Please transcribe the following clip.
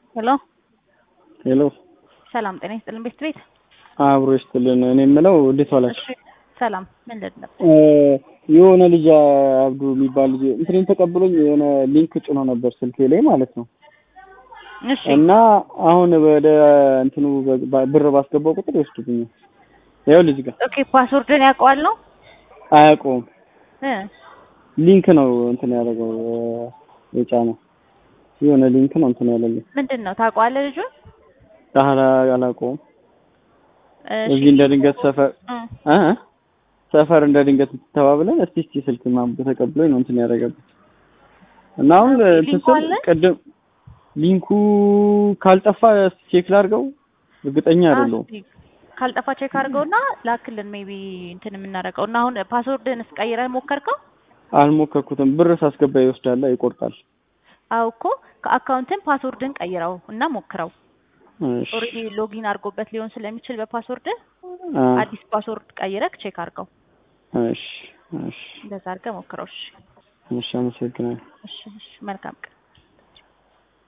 ሄሎ ሄሎ ሰላም ጤና ይስጥልን ቤት ቤት አብሮ ይስጥልን። እኔ የምለው እንዴት ዋላችሁ? እሺ ሰላም ምንድን ነበር? እ የሆነ ልጅ አብዱ የሚባል ልጅ እንትኔን ተቀብሎኝ የሆነ ሊንክ ጭኖ ነበር ስልኬ ላይ ማለት ነው። እሺ እና አሁን ወደ እንትኑ በ- ብር ባስገባው ቁጥር ይወስዱብኛል። ያው ልጅ ጋር ኦኬ ፓስወርድን ያውቀዋል ነው አያውቀውም። እ ሊንክ ነው እንትን ያደረገው እ የጫነው የሆነ ሊንክ ነው እንትን ያለልኝ። ምንድን ነው ታውቀዋለህ ልጁን? አላ አላውቀውም። እሺ እዚህ እንደ ድንገት ሰፈር እ እ ሰፈር እንደ ድንገት ተባብለን እስቲ እስቲ ስልክ ምናምን ተቀብሎኝ ነው እንትን ያደረገበት እና አሁን ኦኬ፣ እንትን ሊንኩ ስል አለ? ቅድም ሊንኩ ካልጠፋ ቼክ ላድርገው እርግጠኛ አይደለሁም። አስቲ ካልጠፋ ቼክ አድርገውና ላክልን ሜቢ እንትን የምናደርገው እና አሁን ፓስወርድን እስቀይረህ ሞከርከው? አልሞከርኩትም። ብር ሳስገባ ይወስዳል፣ ይቆርጣል። አዎ እኮ ከአካውንትን ፓስወርድን ቀይረው እና ሞክረው። እሺ ኦልሬዲ ሎጊን አድርጎበት ሊሆን ስለሚችል በፓስወርድ አ አዲስ ፓስወርድ ቀይረህ ቼክ አድርገው። እሺ እሺ እንደዛ አድርገህ ሞክረው። እሺ እሺ፣ አመሰግናለሁ። እሺ እሺ መልካም ቀን